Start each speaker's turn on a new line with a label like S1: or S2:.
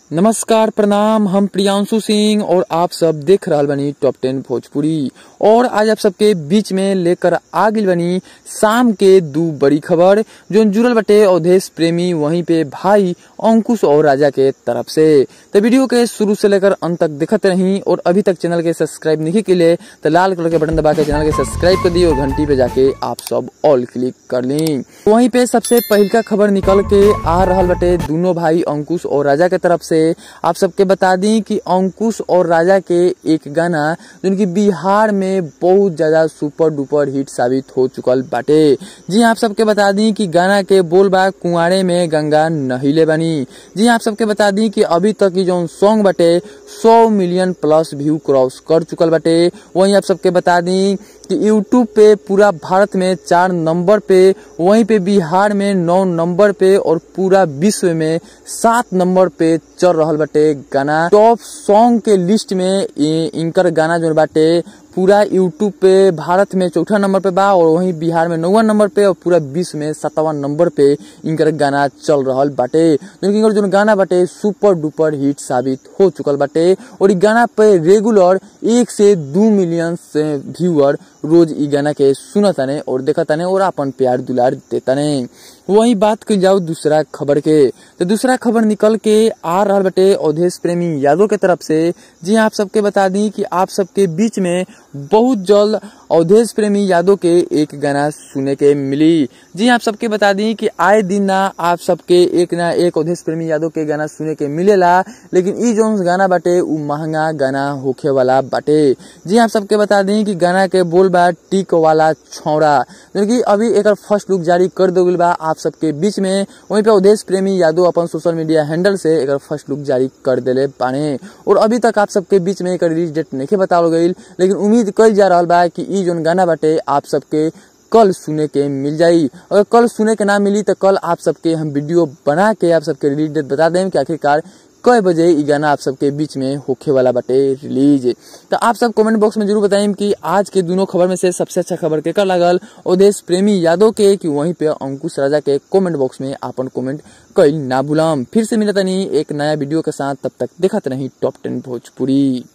S1: नमस्कार प्रणाम हम प्रियांशु सिंह और आप सब देख रहल बनी टॉप टेन भोजपुरी और आज आप सबके बीच में लेकर आ गइल बनी शाम के दू बड़ी खबर जो जुड़ल बटे अवधेश प्रेमी वहीं पे भाई अंकुश और राजा के तरफ से तो वीडियो के शुरू से लेकर अंत तक देखते रही और अभी तक चैनल के सब्सक्राइब नहीं के लिए तो लाल कलर के बटन दबा के चैनल के सब्सक्राइब कर दिए और घंटी पे जाके आप सब ऑल क्लिक कर ली वहीं पे सबसे पहल का खबर निकल के आ रहल बटे दोनों भाई अंकुश और राजा के तरफ से आप सबके बता दी कि अंकुश और राजा के एक गाना जिनकी बिहार में बहुत ज्यादा सुपर डुपर हिट साबित हो चुकल बाटे जी आप सबके बता दी कि गाना के बोल बा कुंवारे में गंगा नहिले बनी जी आप सबके बता दी कि अभी तक की जो सॉन्ग बाटे 100 मिलियन प्लस व्यू क्रॉस कर चुकल बाटे वहीं आप सबके बता दी कि यूट्यूब पे पूरा भारत में चार नंबर पे वहीं पे बिहार में नौ नंबर पे और पूरा विश्व में सात नंबर पे चल रहल बाटे गाना टॉप सॉन्ग के लिस्ट में इ- इनकर गाना जो बाटे पूरा यूट्यूब पे भारत में चौथा नंबर पे बा और वहीं बिहार में नौवा नंबर पे और पूरा विश्व में सतावा नंबर पे इनकर गाना चल रहल बाटे जो इनकर जो गाना बाटे सुपर डुपर हिट साबित हो चुकल बाटे और इ गाना पे रेगुलर एक से दो मिलियन से व्यूअर रोज इ गाना के सुनताने और देखताने और अपन प्यार दुलार देताने वही बात कल जाओ दूसरा खबर के तो दूसरा खबर निकल के आ रहा बटे अवधेश प्रेमी यादव के तरफ से जी आप सबके बता दी कि आप सबके बीच में बहुत जल्द अवधेश प्रेमी यादव के एक गाना सुने के मिली जी आप सबके बता दी कि आए दिन ना आप सबके एक ना एक अवधेश प्रेमी यादव के गाना सुने के मिलेला लेकिन ई जोन गाना बाटे उ महंगा गाना होखे वाला बाटे जी आप सबके बता दी कि गाना के बोल बा टिक वाला छौड़ा जो कि अभी एक फर्स्ट लुक जारी कर दो गइल बा आप सबके बीच में वहीं पे अवधेश प्रेमी यादव अपन सोशल मीडिया हैंडल से एक फर्स्ट लुक जारी कर देले बाने और अभी तक आप सबके बीच में एक रिलीज डेट नहीं बतावल गईल लेकिन उम्मीद कल जा रहा बा कि ई जोन गाना बाटे आप सबके कल सुने के मिल जाई अगर कल सुने के ना मिली तो कल आप सबके हम वीडियो बना के आप सबके रिलीज डेट बता दें कि आखिरकार कई बजे ई गाना आप सबके बीच में होखे वाला बाटे रिलीज तो आप सब कमेंट बॉक्स में जरूर बताएं कि आज के दोनों खबर में से सबसे अच्छा खबर के कर लागल अवधेश प्रेमी यादव के कि वहीं पे अंकुश राजा के कमेंट बॉक्स में आपन कमेंट कईल ना भूलम फिर से मिलता नहीं एक नया वीडियो के साथ तब तक देखते नहीं टॉप टेन भोजपुरी